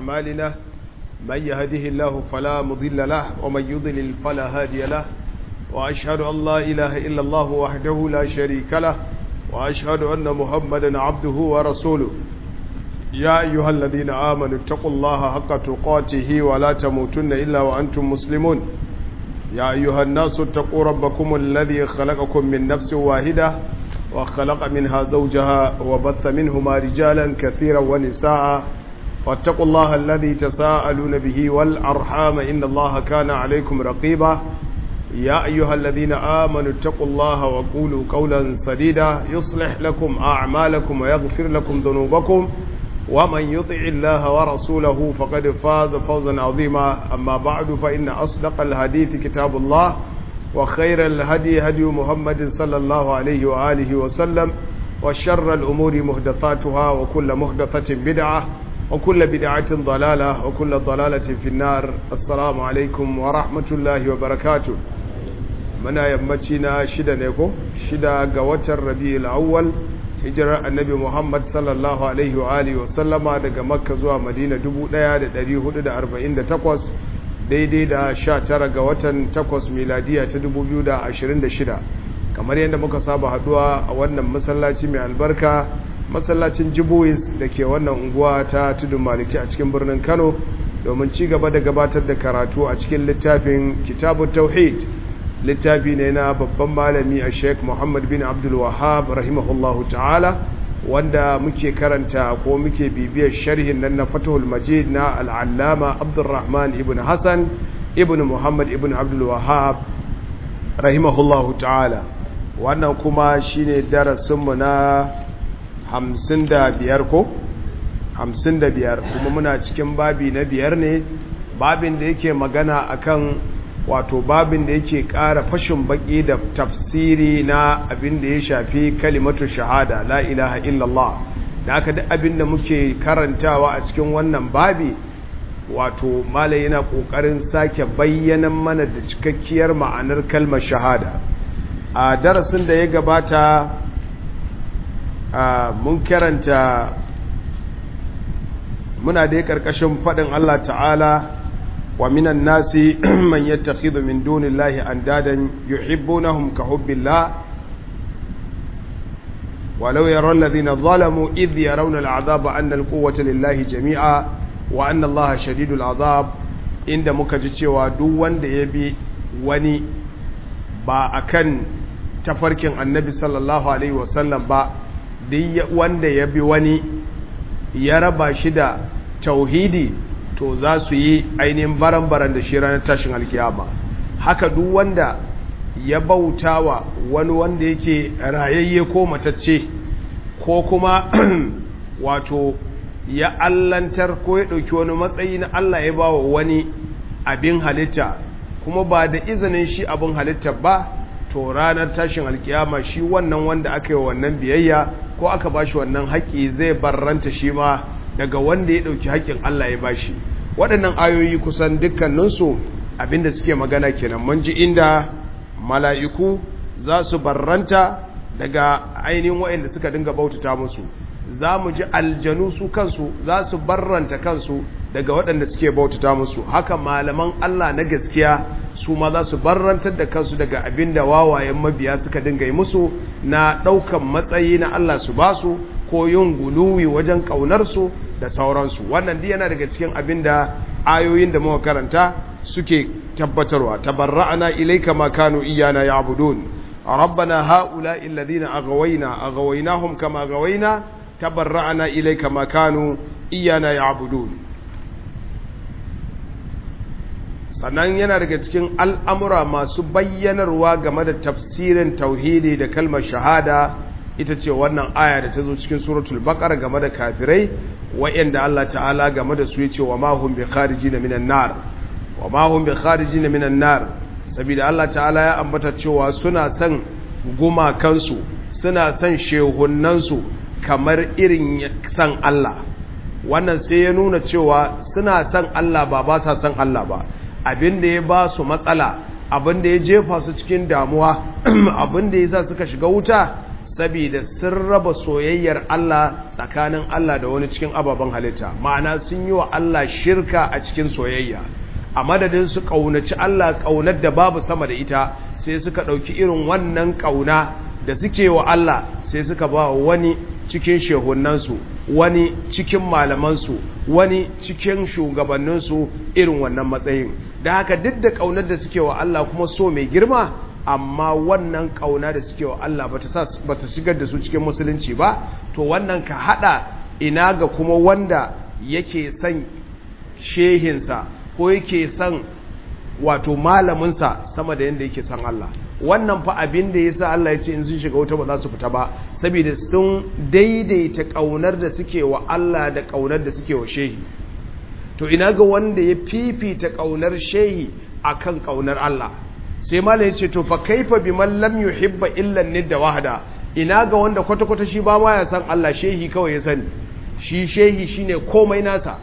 أعمالنا من يهده الله فلا مضل له ومن يضلل فلا هادي له وأشهد أن لا إله إلا الله وحده لا شريك له وأشهد أن محمدا عبده ورسوله يا أيها الذين آمنوا اتقوا الله حق تقاته ولا تموتن إلا وأنتم مسلمون يا أيها الناس اتقوا ربكم الذي خلقكم من نفس واحدة وخلق منها زوجها وبث منهما رجالا كثيرا ونساء واتقوا الله الذي تساءلون به والأرحام إن الله كان عليكم رقيبا يا أيها الذين آمنوا اتقوا الله وقولوا قولا سديدا يصلح لكم أعمالكم ويغفر لكم ذنوبكم ومن يطع الله ورسوله فقد فاز فوزا عظيما أما بعد فإن أصدق الحديث كتاب الله وخير الهدي هدي محمد صلى الله عليه وآله وسلم وشر الأمور مهدثاتها وكل مهدثة بدعة وكل بدعة ضلالة وكل ضلالة في النار السلام عليكم ورحمة الله وبركاته muna yammaci na shida ne ko shida ga watan rabi'ul awwal hijirar annabi muhammad sallallahu alaihi wa alihi wa sallama daga makka zuwa madina 1448 daidai da 19 ga watan 8 miladiya ta 2026 kamar yadda muka saba haduwa a wannan masallaci mai albarka masallacin jibuwis da ke wannan unguwa ta tudun maliki a cikin birnin kano domin ci gaba da gabatar da karatu a cikin littafin kitabun tauhid littafi ne na babban malami a sheik muhammad bin abdul wahab rahimahullahu ta'ala wanda muke karanta ko muke bibiyar sharhin nan na fatahul majid na al'allama abdulrahman ibn hassan ibn muhammad ibn abdul wahab rahimahullahu ta'ala wannan kuma shine darasinmu na hamsin da biyar ko hamsin da biyar kuma muna cikin babi na biyar ne babin da yake magana akan wato babin da yake ƙara fashin baki da tafsiri na abin da ya shafi kalimatu shahada la ilaha illallah da aka duk abin da muke karantawa a cikin wannan babi wato malai yana ƙoƙarin sake bayyanan mana da cikakkiyar ma'anar kalmar shahada a darasin da ya gabata mun karanta muna da ƙarƙashin faɗin Allah ta'ala ومن الناس من يتخذ من دون الله أندادا يحبونهم كحب الله ولو يرى الذين ظلموا إذ يرون العذاب أن القوة لله جميعا وأن الله شديد العذاب عند مكجتي ودوان يبي وني با أكن tafarkin annabi sallallahu alaihi wasallam ba duk wanda ya bi wani ya raba shi da tauhidi to za su yi ainihin baran-baran da shi ranar tashin alkiyama haka duk wanda ya bauta wa wani wanda yake rayayye ko matacce ko kuma wato ya allantar ko ya ɗauki wani matsayi na Allah ya ba wa wani abin halitta kuma ba da izinin shi abin halitta ba to ranar tashin alkiyama shi wannan wanda aka yi wannan biyayya ko aka ba shi wannan haƙƙi zai barranta shi ma daga wanda ya ɗauki haƙƙin Allah ya bashi waɗannan ayoyi kusan dukkaninsu abinda suke magana kenan mun ji inda mala'iku za su barranta daga ainihin waɗanda suka dinga bautata musu za mu ji aljanu su kansu za su barranta kansu daga waɗanda suke bautata musu haka malaman Allah na gaskiya su ma za su barrantar da kansu daga abinda wawayen mabiya suka dinga yi musu na ɗaukan matsayi na Allah su ba su ko yin guluwi wajen ƙaunarsu da sauransu wannan duk yana daga cikin abin da ayoyin da muka karanta suke tabbatarwa tabarra'ana ilayka ma kanu iyana ya'budun rabbana haula alladhina aghwayna aghawaynahum kama aghwayna tabarra'ana ilayka ma kanu iyana ya'budun sannan yana daga cikin al'amura masu bayyanarwa game da tafsirin tauhidi da kalmar shahada ita ce wannan aya da ta zo cikin suratul baqara game da kafirai wa'anda Allah ta'ala game da su yace wa ma hum bi kharijin minan nar wa ma hum bi kharijin minan nar saboda Allah ta'ala ya ambata cewa suna son gumakansu suna son shehunnansu kamar irin san Allah wannan sai ya nuna cewa suna son Allah ba ba sa son Allah ba abin da ya ba su matsala abin da ya jefa su cikin damuwa abin da ya sa suka shiga wuta saboda sun raba soyayyar Allah tsakanin Allah da wani cikin ababen halitta ma'ana sun yi wa Allah shirka a cikin soyayya a madadin su ƙaunaci Allah ƙaunar da babu sama da ita sai suka ɗauki irin wannan ƙauna da suke wa Allah sai suka ba wani cikin shehunansu wani cikin malamansu wani cikin shugabanninsu irin wannan matsayin da haka duk da ƙaunar da suke wa Allah kuma so mai girma amma wannan ƙauna da suke wa Allah ba ta shigar da su cikin musulunci ba to wannan ka haɗa ina ga kuma wanda yake son shehinsa ko yake son wato malaminsa sama da yadda yake son Allah wannan fa abin da yasa Allah ya ce in sun shiga wuta ba za su fita ba saboda sun daidaita kaunar da suke wa Allah da kaunar da suke wa shehi to ina ga wanda ya fifita kaunar shehi akan kaunar Allah sai malai ya ce to fa kaifa biman lam yuhibba illa nidda wahda ina ga wanda kwata kwata shi ba ma ya san Allah shehi kawai ya sani shi shehi shine komai nasa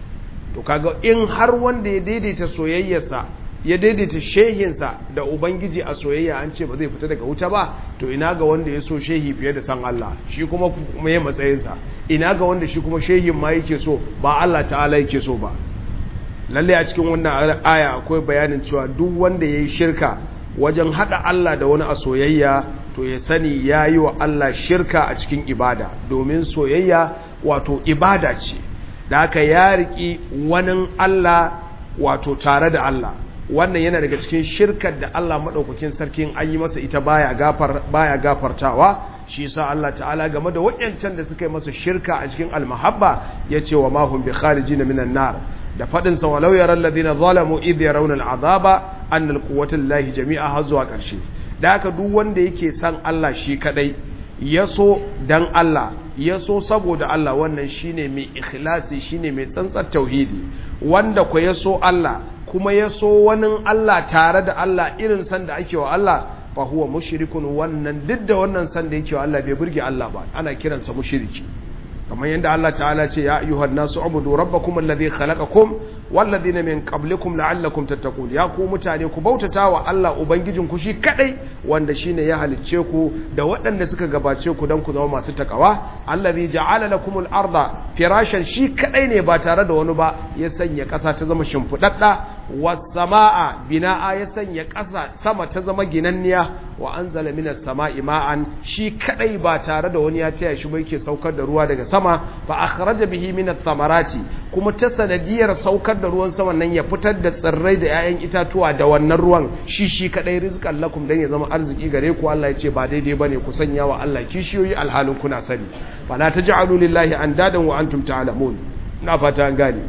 to kaga in har wanda ya daidaita soyayyarsa ya daidaita shehinsa da ubangiji a soyayya an ce ba zai fita daga wuta ba to ina ga wanda ya so shehi fiye da san Allah shi kuma mai matsayinsa ina ga wanda shi kuma shehin ma yake so ba Allah ta'ala yake so ba lalle a cikin wannan aya akwai bayanin cewa duk wanda ya yi shirka wajen haɗa Allah da wani a soyayya to ya sani ya yi wa Allah shirka a cikin ibada domin soyayya wato ibada ce da aka ya riƙi wani Allah wato tare da Allah wannan yana daga cikin shirkar da Allah maɗaukakin sarkin an yi masa ita baya gafar baya gafartawa shi yasa Allah ta'ala game da waɗancan da suka yi masa shirka a cikin almahabba yace wa mahum bi kharijin minan nar da fadin sa walau yaral ladina zalamu idh yarawna al'azaba anna alquwwata lillahi jami'a har zuwa ƙarshe da haka duk wanda yake san Allah shi kadai yaso dan Allah yaso saboda Allah wannan shine mai ikhlasi shine mai tsantsar tauhidi wanda ko yaso Allah kuma yaso wani Allah tare da Allah irin san da ake wa Allah fa huwa mushrikun wannan duk da wannan san da yake wa Allah bai burge Allah ba ana kiransa mushriki kamar yadda Allah ta'ala ce ya ayyuhan nasu ubudu rabbakum alladhi khalaqakum wal ladina min qablikum la'allakum tattaqun ya ku mutane ku bautata wa Allah ubangijin ku shi kadai wanda shine ya halicce ku da waɗanda suka gabace ku dan ku zama masu takawa alladhi ja'ala lakumul arda firashan shi kadai ne ba tare da wani ba ya sanya ƙasa ta zama shimfidadda was samaa bina'a ya sanya ƙasa sama ta zama ginanniya wa anzala minas sama'i ma'an shi kadai ba tare da wani ya taya shi ba yake saukar da ruwa daga sama fa akhraja bihi min ath-thamarati kuma ta sanadiyar saukar da ruwan sama nan ya fitar da tsirrai da 'ya'yan itatuwa da wannan ruwan shi shi kadai rizqan lakum dan ya zama arziki gare ku Allah ya ce ba daidai bane ku sanya wa Allah kishiyoyi alhalin kuna sani fala taj'alu lillahi andadan wa antum ta'lamun ina fata an gane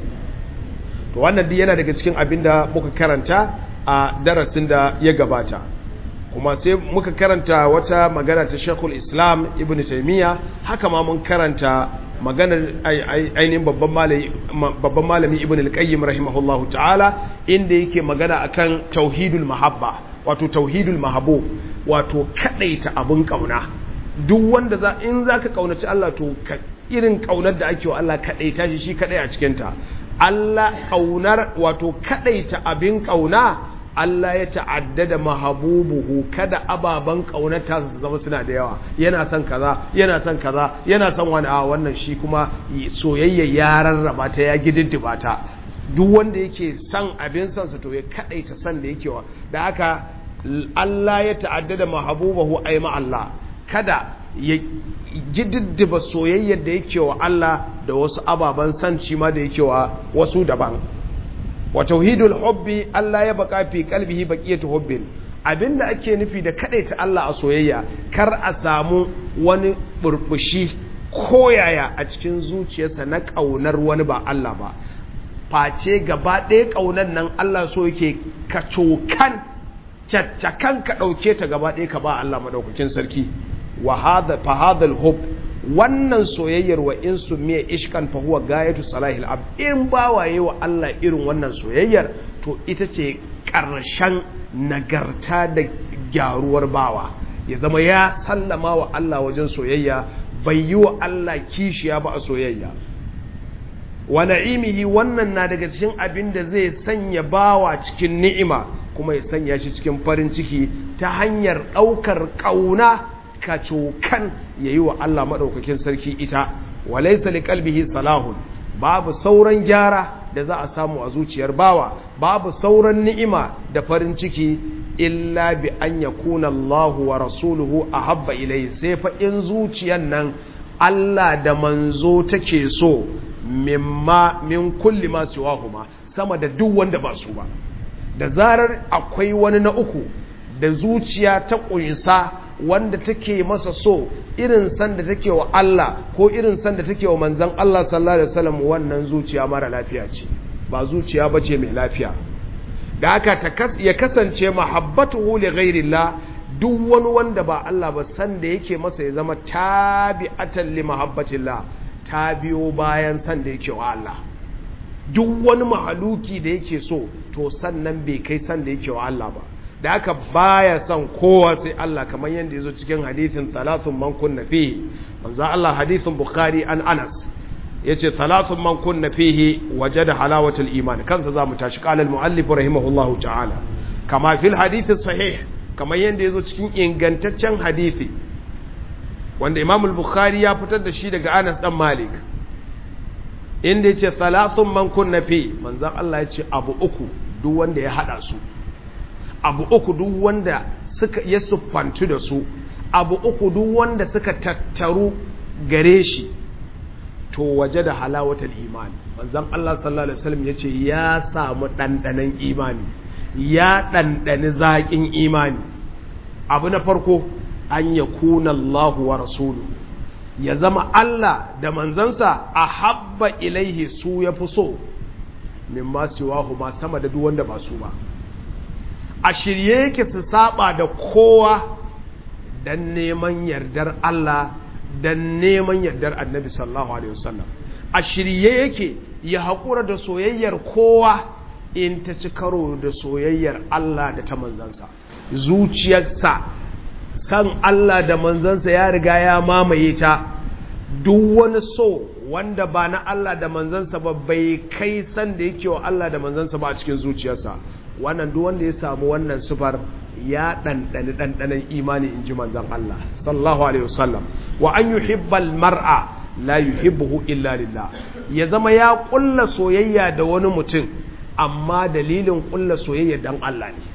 to wannan duk yana daga cikin abinda muka karanta a darasin da ya gabata kuma sai muka karanta wata magana ta Sheikhul Islam Ibn Taymiyyah haka ma mun karanta maganar ainihin babban malami babban malami Ibn al-Qayyim rahimahullahu ta'ala inda yake magana akan tauhidul mahabba wato tauhidul mahbub wato kadaita abun kauna duk wanda za in zaka kaunaci Allah to irin kaunar da ake wa Allah kadaita shi shi kadai a cikin ta Allah kaunar wato kadaita abin kauna Allah ya ta'addada mahabubuhu kada ababan kaunata su zama suna da yawa yana son kaza yana son kaza yana son wani a wannan shi kuma soyayya ya rarraba ta ya gididdiba ta duk wanda yake son abin son sa to ya kadaita son da yake wa da haka Allah ya ta'addada mahabubahu ay ma Allah kada ya gididdiba soyayyar da yake wa Allah da wasu ababan son shi ma da yake wa wasu daban wa tauhidul hubbi Allah ya baka fi kalbihi baqiyatu hubbin abinda ake nufi da ta Allah a soyayya kar a samu wani burbushi koyaya a cikin zuciyarsa na kaunar wani ba Allah ba face gaba ɗaya kaunar nan Allah so yake ka cokan caccakan ka ɗauke ta gaba ɗaya ka ba Allah madaukakin sarki wa hadha fa hadha al-hubb wannan soyayyar wa in sumiya ishkan fa huwa gayatu salahil ab in bawaye wa Allah irin wannan soyayyar to ita ce ƙarshen nagarta da gyaruwar bawa ya zama ya sallama wa Allah wajen soyayya bai yi wa Allah kishiya ba a soyayya wa na'imihi wannan na daga cikin abin da zai sanya bawa cikin ni'ima kuma ya sanya shi cikin farin ciki ta hanyar ɗaukar ƙauna kacokan yayi wa Allah madaukakin sarki ita walaysa liqalbihi salahun babu sauran gyara da za a samu a zuciyar bawa babu sauran ni'ima da farin ciki illa bi an yakuna Allahu wa rasuluhu ahabba ilayhi sai fa in zuciyar nan Allah da manzo take so mimma min kulli ma siwahuma sama da duk wanda ba su ba da zarar akwai wani na uku da zuciya ta ƙunsa wanda take masa so irin san da take wa Allah ko irin san da take wa manzon Allah sallallahu alaihi wasallam wannan zuciya mara lafiya ce ba zuciya bace mai lafiya da haka ya kasance mahabbatuhu li ghairillah duk wani wanda ba Allah ba san da yake masa ya zama tabi'atan li mahabbatillah ta biyo bayan san da yake wa Allah duk wani mahaluki da yake so to sannan bai kai san da yake wa Allah ba da aka baya son kowa sai Allah kamar yadda yazo cikin hadithin salasun man kunna fihi manzo Allah hadithin bukhari an Anas yace salasun man kunna fihi wajada halawatul iman kansa zamu tashi qala al muallif rahimahullahu ta'ala kama fil hadith sahih kamar yadda yazo cikin ingantaccen hadisi wanda Imam al-Bukhari ya fitar da shi daga Anas dan Malik inda yace salasun man kunna fi manzon Allah yace abu uku duk wanda ya hada su abu uku duk wanda suka ya siffantu da su abu uku duk wanda suka tattaru gare shi to waje da halawatul imani manzon Allah sallallahu alaihi wasallam yace ya samu dandanan imani ya dandani zakin imani abu na farko an yakuna Allahu wa rasuluhu ya zama Allah da manzansa a habba ilaihi su ya fi so min masu ma sama da duk wanda ba su ba a shirye yake su saba da kowa don neman yardar Allah don neman yardar annabi sallallahu alaihi wasallam a shirye yake ya haƙura da soyayyar kowa in ta ci karo da soyayyar Allah da ta manzansa zuciyarsa san Allah da manzansa ya riga ya mamaye ta duk wani so wanda ba na Allah da manzansa ba bai kai san da yake wa Allah da manzansa ba a cikin zuciyarsa wannan duk wanda ya samu wannan sufar ya ɗanɗani ɗanɗanen imani in ji manzan Allah sallallahu alaihi wasallam wa an yuhibbal mar'a la yuhibbuhu illa lillah ya zama ya ƙulla soyayya da wani mutum amma dalilin ƙulla soyayya dan Allah ne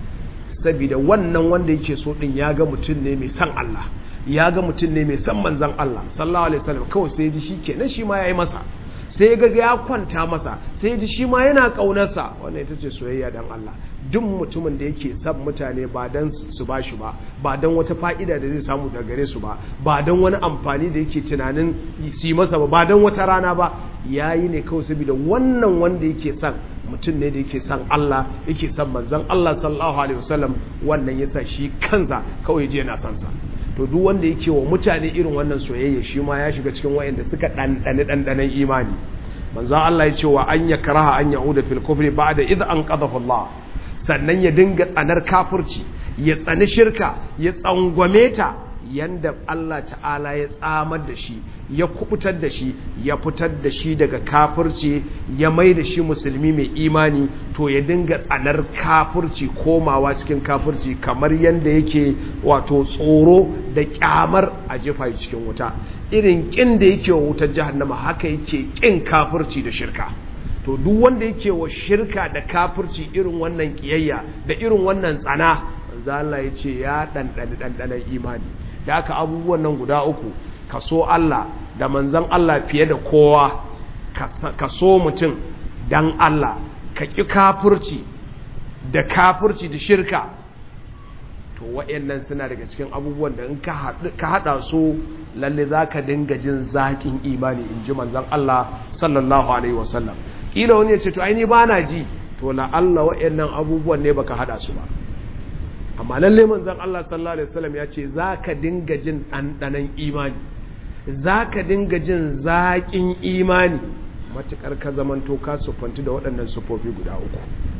saboda wannan wanda yake so din ya ga mutum ne mai san Allah ya ga mutum ne mai san manzan Allah sallallahu alaihi wasallam kawai sai ji shi kenan shi ma yayi masa sai ga ya kwanta masa sai ji shi ma yana kaunarsa wannan ita ce soyayya dan Allah duk mutumin da yake san mutane ba dan su ba shi ba ba dan wata fa'ida da zai samu daga gare su ba ba dan wani amfani da yake tunanin su yi masa ba ba dan wata rana ba yayi ne kawai saboda wannan wanda yake san mutum ne da yake san Allah yake san manzon Allah sallallahu alaihi wasallam wannan yasa shi kansa kawai je yana san sa to duk wanda yake wa mutane irin wannan soyayya shi ma ya shiga cikin wayanda suka dandane dandanan imani manzo Allah ya ce wa an yakraha an yauda fil kufri ba'da idh an qadafa Allah sannan ya dinga tsanar kafirci ya tsani shirka ya tsangwame ta yanda Allah ta'ala ya tsamar da shi ya kubutar da shi ya fitar da shi daga kafirci ya mai da shi musulmi mai imani to ya dinga tsanar kafirci komawa cikin kafirci kamar yanda yake wato tsoro da kyamar a jefa cikin wuta irin kin da yake wa wutar jahannama haka yake kin kafirci da shirka to duk wanda yake wa shirka da kafirci irin wannan kiyayya da irin wannan tsana Allah ya ce ya ɗanɗani ɗanɗanen imani da aka abubuwan nan guda uku ka so Allah da manzan Allah fiye da kowa ka so mutum dan Allah ka ƙi kafurci da kafurci da shirka to wa'annan suna daga cikin abubuwan da in ka haɗa su lalle za ka dinga jin zaƙin imani in ji manzan Allah sallallahu alaihi wasallam ƙila wani ya ce to aini ba na ji to la'alla wa'annan abubuwan ne baka haɗa su ba amma lalle manzon Allah sallallahu alaihi wasallam ya ce zaka dinga jin ɗanɗanon imani zaka dinga jin zaƙin imani matukar ka zamanto ka sufanti da waɗannan sufofi guda uku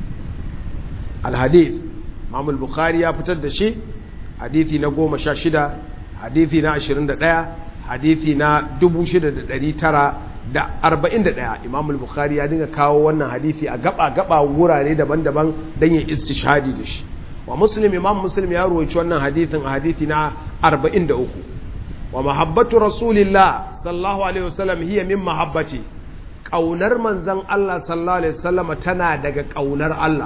alhadith Imam bukhari ya fitar da shi hadithi na goma sha shida hadithi na ashirin da ɗaya hadithi na dubu shida da ɗari tara da arba'in da ɗaya Imam bukhari ya dinga kawo wannan hadithi a gaba-gaba wurare daban-daban don yin istishadi da shi wa muslim imam muslim ya ruwaici wannan hadithin a hadithi na 43 wa mahabbatu rasulillah sallallahu alaihi wasallam hiya min mahabbati kaunar manzon Allah sallallahu alaihi wasallam tana daga kaunar Allah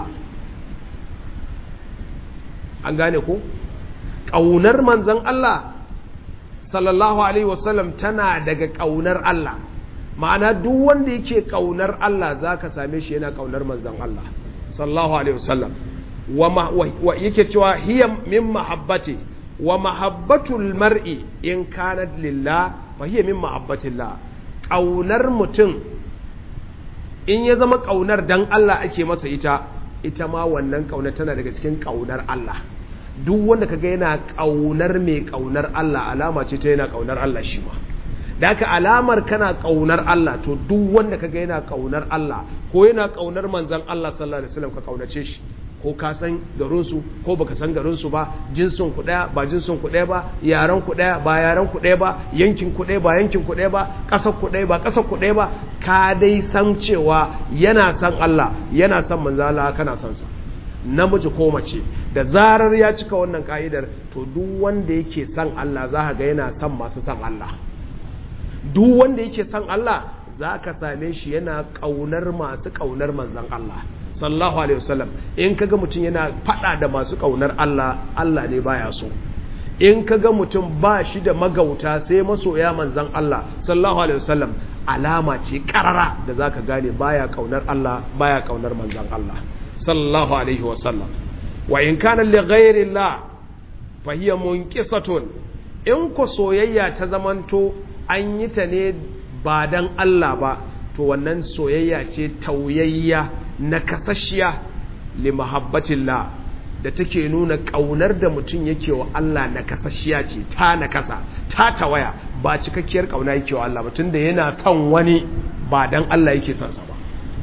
an gane ko kaunar manzon Allah sallallahu alaihi wasallam tana daga kaunar Allah ma'ana duk wanda yake kaunar Allah zaka same shi yana kaunar manzon Allah sallallahu alaihi wasallam wa yake cewa hiya min mahabbati wa mahabbatul mar'i in kanat lillah fa hiya min mahabbatillah kaunar mutum in ya zama kaunar dan Allah ake masa ita ita ma wannan kaunar tana daga cikin kaunar Allah duk wanda kaga yana kaunar mai kaunar Allah alama ce ta yana kaunar Allah shi ma da haka alamar kana kaunar Allah to duk wanda kaga yana kaunar Allah ko yana kaunar manzon Allah sallallahu alaihi wasallam ka kaunace shi ko ka san garinsu ko baka san garinsu ba jinsin ku daya ba jinsin ku daya ba yaran ku daya ba yaran ku daya ba yankin ku daya ba yankin ku daya ba kasar ku daya ba kasar ku daya ba ka dai san cewa yana san Allah yana san manzo Allah kana san sa namiji ko mace da zarar ya cika wannan ka'idar to duk wanda yake san Allah za ga yana san masu san Allah duk wanda yake san Allah za ka same shi yana ƙaunar masu ƙaunar manzan Allah sallallahu alaihi wasallam in kaga mutum yana fada da masu kaunar Allah Allah ne baya so in kaga mutum ba shi da magauta sai masoya manzan Allah sallallahu alaihi wasallam alama ce karara da zaka gane baya kaunar Allah baya kaunar manzan Allah sallallahu alaihi wasallam wa in kana li ghairi Allah fa hiya munqisatun in ko soyayya ta zamanto an yi ta ne ba dan Allah ba to wannan soyayya ce tauyayya na kasashiya li mahabbatillah da take nuna kaunar da mutum yake wa Allah na kasashiya ce ta na kasa ta tawaya ba cikakkiyar kauna yake wa Allah mutum da yana son wani ba dan Allah yake son sa ba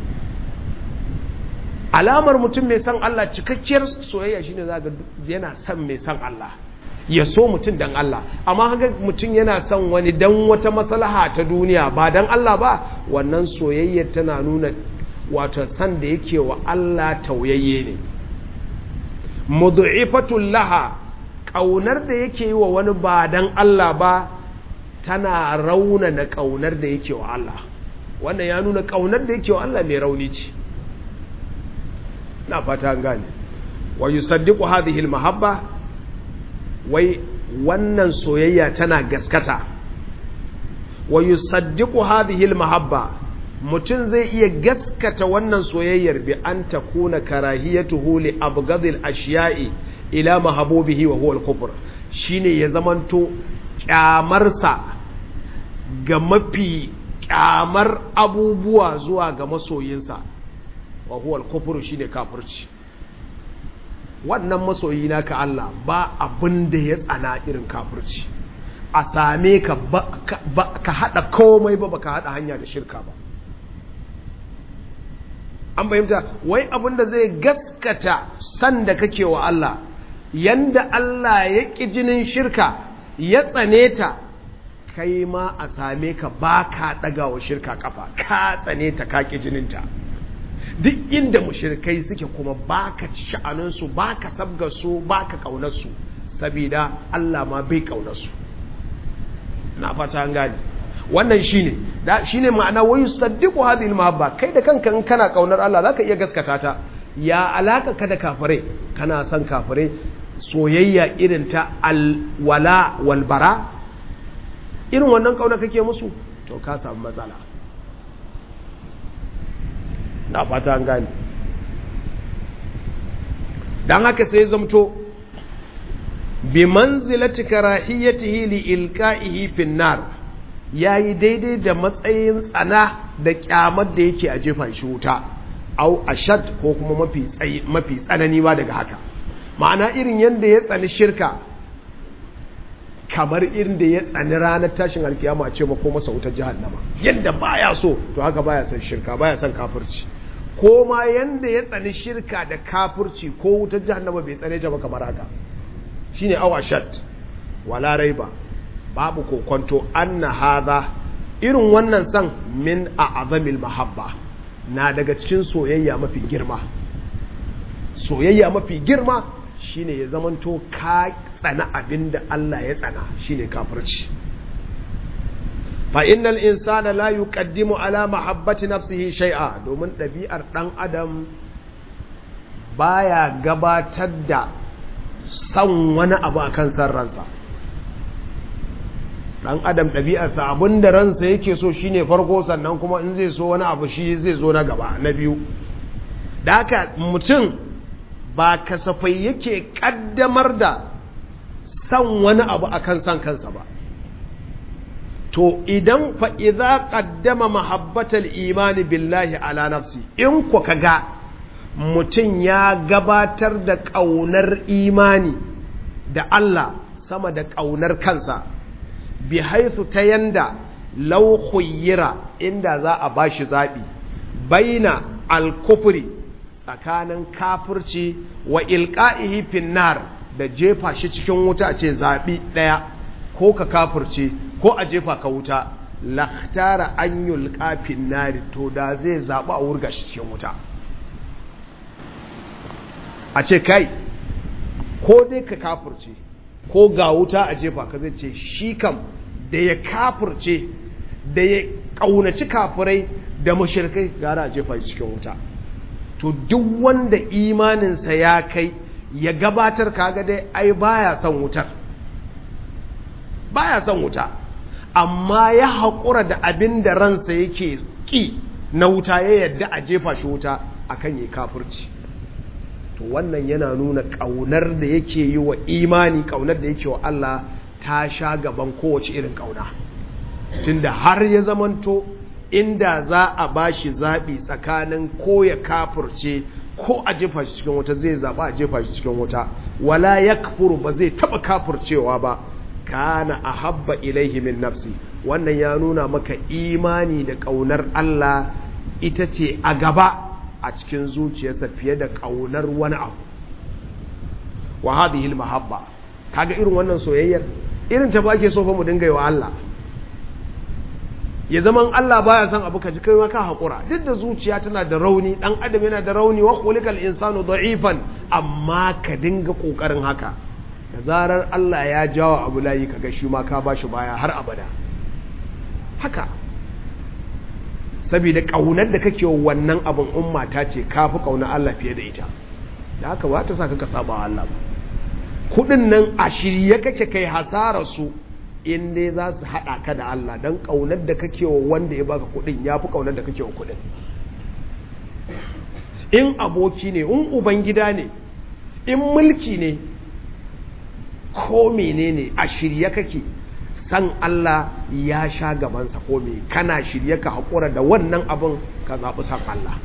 alamar mutum mai son Allah cikakkiyar soyayya shine zaka yana son mai son Allah ya so mutum dan Allah amma haka mutum yana son wani dan wata maslaha ta duniya ba dan Allah ba wannan soyayya tana nuna wato san da yake wa Allah tauyayye ne mudhifatul laha kaunar da yake yi wa wani ba dan Allah ba tana raunana kaunar da yake wa Allah wannan ya nuna kaunar da yake wa Allah mai rauni ce na fata an gane wa yusaddiqu hadhihi almahabba wai wannan soyayya tana gaskata wa yusaddiqu hadhihi almahabba mutum zai iya gaskata wannan soyayyar bi an takuna karahiyatuhu li abghadil ashiya'i ila mahabubihi wa huwa al-kufr shine ya zamanto kyamarsa ga mafi kyamar abubuwa zuwa ga masoyinsa wa huwa al-kufr shine kafirci wannan masoyi naka Allah ba abin da ya tsana irin kafirci a same ka ba ka hada komai ba baka hada hanya da shirka ba an fahimta wai abin da zai gaskata san da kake wa Allah yanda Allah ya ƙi jinin shirka ya tsane ta kai ma a same ka ba ka ɗaga wa shirka ƙafa ka tsane ta ka ƙi jininta duk inda mushirkai suke kuma ba ka sha'aninsu ba ka sabgarsu ba ka ƙaunarsu sabida Allah ma bai ƙaunarsu na fata an gane wannan shine da shine ma'ana wayu saddiqu hadhihi al-mahabba kai da kanka in kana kaunar Allah zaka iya gaskata ta ya alaka ka da kafirai kana son kafirai soyayya irin ta al-wala wal bara irin wannan kauna kake musu to ka samu matsala na fata an gane dan haka sai zamto bi manzilati karahiyatihi li ilqa'ihi fin nar ya yi daidai da matsayin tsana da kyamar da yake a jefa shi wuta au ashad ko kuma mafi tsanani ba daga haka ma'ana irin yadda ya tsani shirka kamar irin da ya tsani ranar tashin alkiyama ce ma ko masa wutar jahannama yadda baya so to haka baya son shirka baya son kafirci ko ma yadda ya tsani shirka da kafirci ko wutar jahannama bai tsane ta ba kamar haka shine au ashad wala raiba babu kokonto anna hadha irin wannan san min a'zamil mahabba na daga cikin soyayya mafi girma soyayya mafi girma shine ya zamanto ka tsana abinda Allah ya tsana shine kafirci fa innal insana la yuqaddimu ala mahabbati nafsihi shay'a domin ɗabi'ar ɗan adam baya gabatar da son wani abu akan san ransa ɗan adam ɗabi'arsa abinda ransa yake so shine farko sannan kuma in zai so wani abu shi zai zo na gaba na biyu da haka mutum ba kasafai yake ƙaddamar da son wani abu akan san kansa ba to idan fa idza qaddama mahabbatal imani billahi ala nafsi in ku kaga mutum ya gabatar da ƙaunar imani da Allah sama da ƙaunar kansa bi haithu ta yanda law khuyyira inda za a bashi zabi baina al-kufri tsakanin kafirci wa ilqa'ihi finnar da jefa shi cikin wuta ce zabi daya ko ka kafirce ko a jefa ka wuta lakhtara an yulqa finnari to da zai zaba a wurga shi cikin wuta a ce kai ko dai ka kafirce ko ga wuta a jefa ka zai ce shi kam da ya kafirce da ya kaunaci kafirai da mushrikai gara a jefa shi cikin wuta to duk wanda imaninsa ya kai ya gabatar kaga dai ai baya son wutar baya son wuta amma ya haƙura da abin da ransa yake ƙi na wuta ya yadda a jefa shi wuta akan yi kafirci to wannan yana nuna ƙaunar da yake yi wa imani ƙaunar da yake wa Allah ta sha gaban kowace irin ƙauna tunda har ya zamanto inda za a ba shi zaɓi tsakanin ko ya kafirce ko a jefa shi cikin wuta zai zaɓa a jefa shi cikin wuta wala ya ba zai taɓa kafircewa ba kana a habba ilaihi min nafsi wannan ya nuna maka imani da ƙaunar Allah ita ce a gaba a cikin zuciyarsa fiye da ƙaunar wani abu wa hadhihi mahabba kaga irin wannan soyayyar irin ta bake so fa mu dinga yi wa Allah ya zaman Allah baya son abu kaji kai ma ka hakura duk da zuciya tana da rauni dan adam yana da rauni wa khuliqal insanu da'ifan amma ka dinga kokarin haka da zarar Allah ya jawo abu layi kaga shi ma ka bashi baya har abada haka saboda kaunar da kake wannan abin umma ta ce kafi kaunar Allah fiye da ita da haka ba ta saka ka saba Allah ba kudin nan a shirye kake kai hasara su in dai za su hada ka da Allah dan kaunar da kake wa wanda ya baka kudin yafi kaunar da kake wa kudin in aboki ne in ubangida ne in mulki ne ko menene a shirye kake san Allah ya sha gabansa ko me kana shirye ka haƙura da wannan abin ka zaɓi san Allah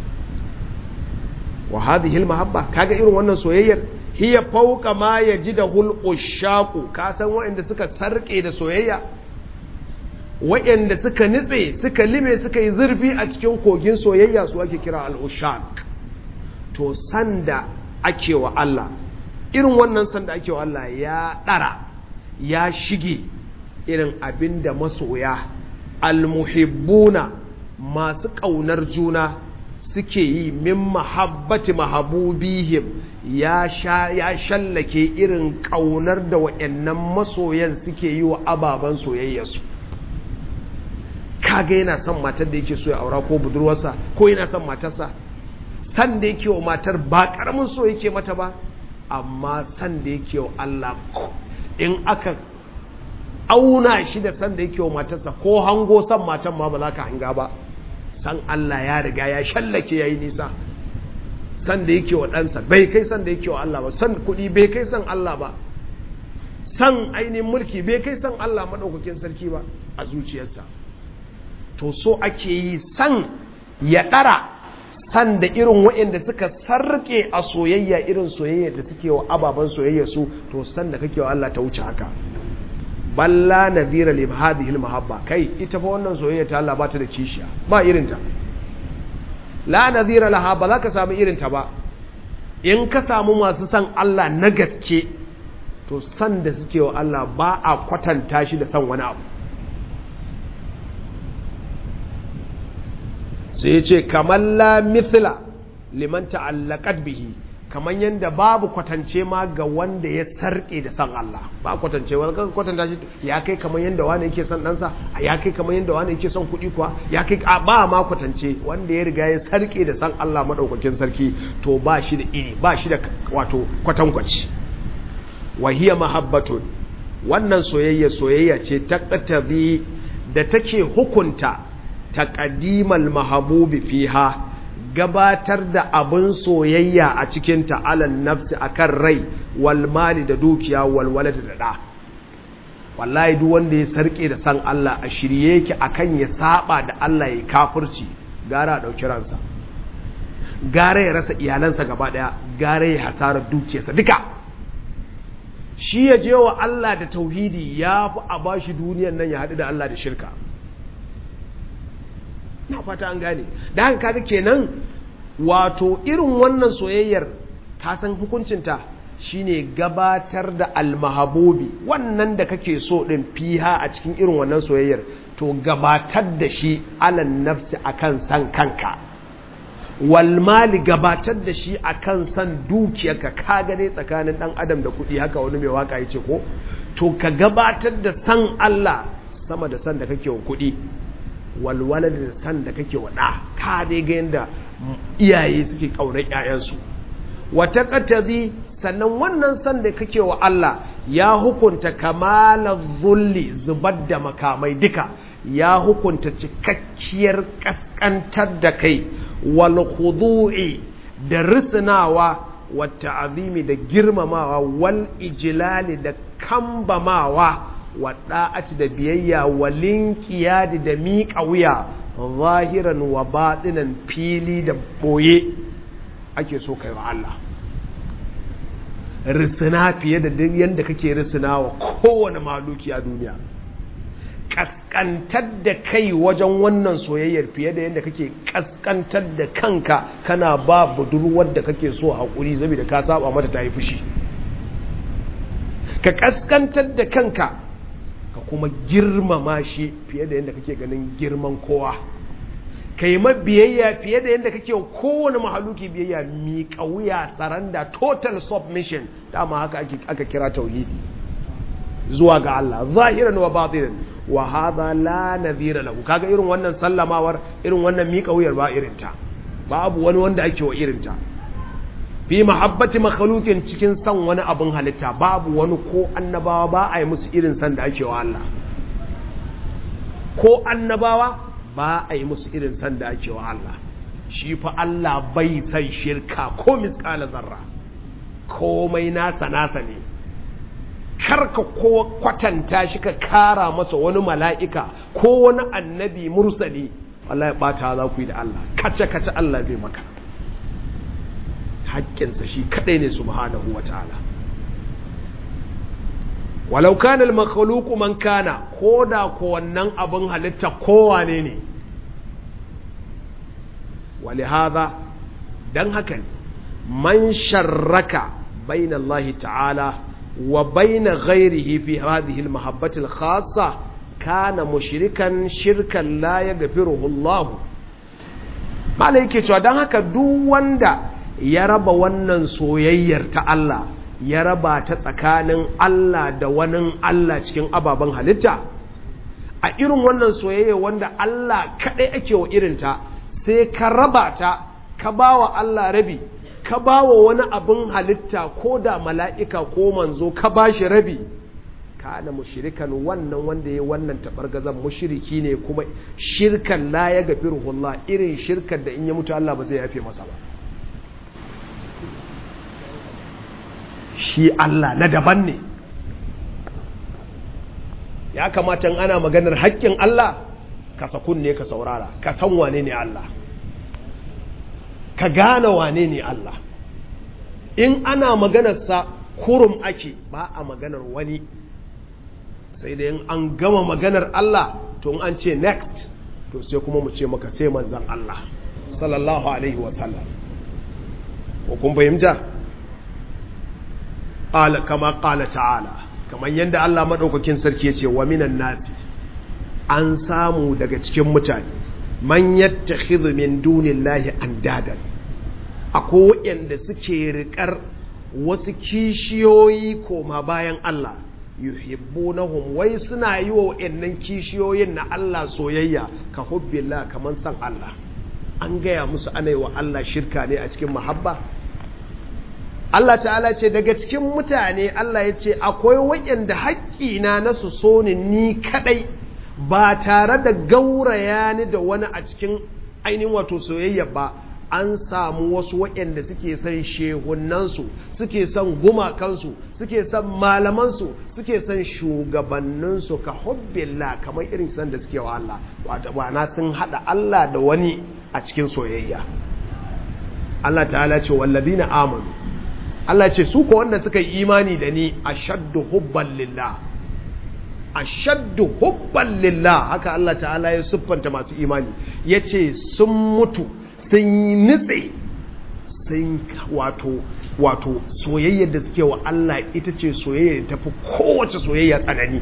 wa hadhihi mahabba kaga irin wannan soyayyar hiya fawqa ma yajidahu al-ushaqu ka san waɗanda suka sarke da soyayya waɗanda suka nitse suka lime suka yi zurfi a cikin kogin soyayya su ake kira al-ushaq to sanda ake wa Allah irin wannan sanda ake wa Allah ya ɗara ya shige irin abin da masoya almuhibbuna masu ƙaunar juna suke yi min mahabbati mahabubihim ya sha ya shallake irin ƙaunar da wa'annan masoyan suke yi wa ababen soyayyarsu kaga yana son matar da yake so ya aura ko budurwarsa ko yana son matarsa san da yake wa matar ba ƙaramin so yake mata ba amma san da yake wa Allah in aka auna shi da san da yake wa matarsa ko hango san matan ma ba za ka hanga ba san Allah ya riga ya shallake ya yi nisa san da yake wa ɗansa bai kai san da yake wa Allah ba san kuɗi bai kai san Allah ba san ainihin mulki bai kai san Allah maɗaukakin sarki ba a zuciyarsa to so ake yi san ya ɗara san da irin waɗanda suka sarke a soyayya irin soyayya da suke wa ababen soyayya su to san da kake wa Allah ta wuce haka balla nadhira li hadhihi mahabba kai ita fa wannan soyayya ta Allah ba ta da kishiya ba irin ta la nadhira laha ba za ka samu irin ta ba in ka samu masu san Allah na gaske to san da suke wa Allah ba a kwatanta shi da san wani abu sai ya ce kamar la mithla liman ta'allaqat bihi kamar yadda babu kwatance ma ga wanda ya sarke da san Allah ba kwatance wani kan kwatanta shi ya kai kamar yadda wani yake son ɗansa ya kai kamar yadda wani yake son kuɗi kuwa ya kai ba ma kwatance wanda ya riga ya sarke da san Allah maɗaukakin sarki to ba shi da iri ba shi da wato kwatankwaci wahiya mahabbatun wannan soyayya soyayya ce ta ƙatabi da take hukunta taqdimal mahabubi fiha gabatar da abin soyayya a cikin ta'alan nafsi akan rai wal mali da dukiya wal walad da da wallahi duk wanda ya sarke da san Allah a shirye yake akan ya saba da Allah ya kafirci gara a dauki ransa gara ya rasa iyalansa gaba daya gara ya hasara dukiyarsa duka shi ya je wa Allah da tauhidi ya fi a bashi duniyar nan ya haɗu da Allah da shirka na fata an gane da haka kaga kenan wato irin wannan soyayyar ka san hukuncinta shine gabatar da almahabobi wannan da kake so din fiha a cikin irin wannan soyayyar to gabatar da shi alan nafsi akan san kanka wal mali gabatar da shi akan san dukiyarka ka gane tsakanin dan adam da kuɗi haka wani mai waka yace ko to ka gabatar da san Allah sama da san da kake wa kuɗi walwala da san da kake waɗa ka dai ga yadda iyaye suke ƙaunar ‘ya'yansu wata ƙatazi sannan wannan san da kake wa Allah ya hukunta kamala zulli zubar da makamai duka ya hukunta cikakkiyar ƙasƙantar da kai wal khudu'i da risinawa wata azimi da girmamawa wal ijilali da kambamawa waɗa'ati da biyayya wa linkiyadi da miƙa wuya zahiran wa baɗinan fili da ɓoye ake so kai wa Allah risina fiye da duk yadda kake risina wa kowane maluki a duniya ƙasƙantar da kai wajen wannan soyayyar fiye da yadda kake ƙasƙantar da kanka kana ba budurwar da kake so haƙuri saboda ka saba mata ta yi fushi ka ƙasƙantar da kanka ka kuma girmama shi fiye da yadda kake ganin girman kowa ka yi biyayya fiye da yadda kake kowane mahaluki biyayya miƙa wuya saranda total submission dama haka aka kira tauhidi zuwa ga Allah zahiran wa batinan wa hadha la nadhira lahu kaga irin wannan sallamawar irin wannan miƙa wuyar ba irin ta babu wani wanda ake wa irin ta fi mahabbati makhluqin cikin san wani abin halitta babu wani ko annabawa ba a yi musu irin san da ake wa Allah ko annabawa ba a yi musu irin san da ake wa Allah shi fa Allah bai san shirka ko misqala zarra komai nasa nasa ne karka ko kwatanta shi ka kara masa wani mala'ika ko wani annabi mursali wallahi bata za ku yi da Allah kace kace Allah zai maka haƙƙinsa shi kaɗai ne subhanahu wa ta'ala walau kana al-makhluqu man kana koda ko wannan abin halitta kowane ne wali hadha dan haka man sharraka bayna Allah ta'ala wa bayna ghayrihi fi hadhihi al-mahabbati al-khassa kana mushrikan shirkan la yaghfiruhu Allah malai yake cewa dan haka duk wanda ya raba wannan soyayyar ta Allah ya raba ta tsakanin Allah da wani Allah cikin ababen halitta a irin wannan soyayya wanda Allah kaɗai ake wa irinta sai ka raba ta ka ba wa Allah rabi ka ba wa wani abin halitta ko da mala'ika ko manzo ka ba shi rabi kana mushrikan wannan wanda ya wannan tabargazan mushriki ne kuma shirkan la ya gafirullah irin shirkar da in ya mutu Allah ba zai yafe masa ba shi Allah na daban ne ya kamata ana maganar haƙƙin Allah ka sakun ne ka saurara ka san wane ne Allah ka gane wane ne Allah in ana maganarsa kurum ake ba a maganar wani sai da in an gama maganar Allah to an ce next to sai kuma mu ce maka sai manzan Allah sallallahu alaihi wasallam ko kun fahimta qala kama qala ta'ala kamar yadda Allah madaukakin sarki yace wa minan nasi an samu daga cikin mutane man yattakhidhu min dunillahi andadan akwai waɗanda suke riƙar wasu kishiyoyi koma bayan Allah yuhibbunahum wai suna yi wa waɗannan kishiyoyin na Allah soyayya ka hubbillah kaman san Allah an gaya musu ana yi wa Allah shirka ne a cikin mahabba Allah ta'ala ce daga cikin mutane Allah ya ce akwai waɗanda haƙƙina na su so ni ni kaɗai ba tare da gauraya ni da wani a cikin ainihin wato soyayya ba an samu wasu waɗanda suke son shehunansu suke son gumakansu suke son malamansu suke son shugabanninsu ka hubbillah kamar irin san da suke wa Allah wata na sun haɗa Allah da wani a cikin soyayya Allah ta'ala ce wallazina amanu Allah ce su ko wanda suka yi imani da ni ashaddu hubban lillah ashaddu hubban lillah haka Allah ta'ala ya siffanta masu imani yace sun mutu sun yi nitse sun wato wato soyayyar da suke wa Allah ita ce soyayya da tafi kowace soyayya tsanani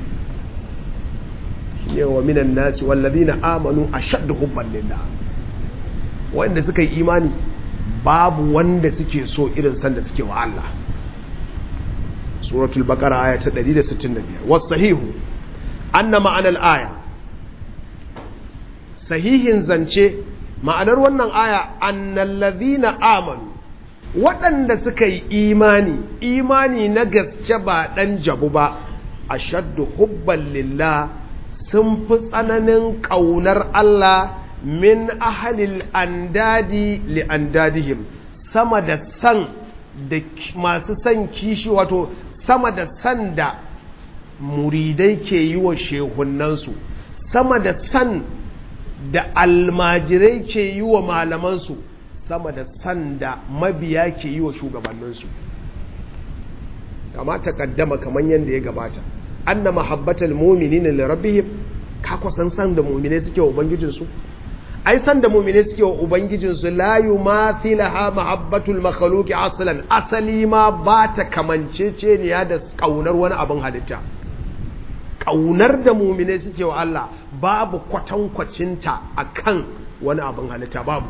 yawa minan nasi wallazina amanu ashaddu hubban lillah wanda suka yi imani babu wanda suke so irin sanda suke wa Allah suratul baqara aya ta 165 was sahihu anna ma'anar aya sahihin zance ma'anar wannan aya annal ladhina amanu waɗanda suka yi imani imani na gaske ba ɗan jabu ba ashaddu hubban lillah sun fi tsananin ƙaunar Allah min ahalil andadi li andadihim sama da san da masu san kishi wato sama da san da muridai ke yi wa shehunansu sama da san da almajirai ke yi wa malamansu sama da san da mabiya ke yi wa shugabanninsu kama ta kaddama kamar yadda ya gabata anna mahabbatal mu'minina li rabbihim ka kusan san da mu'mine suke wa ubangijinsu ai san da mu'mine suke wa ubangijinsu la yumathilaha mahabbatul makhluqi aslan asali ma ba ta kamanceceniya da kaunar wani abin halitta kaunar da mu'mine suke wa Allah babu kwatankwacinta akan wani abin halitta babu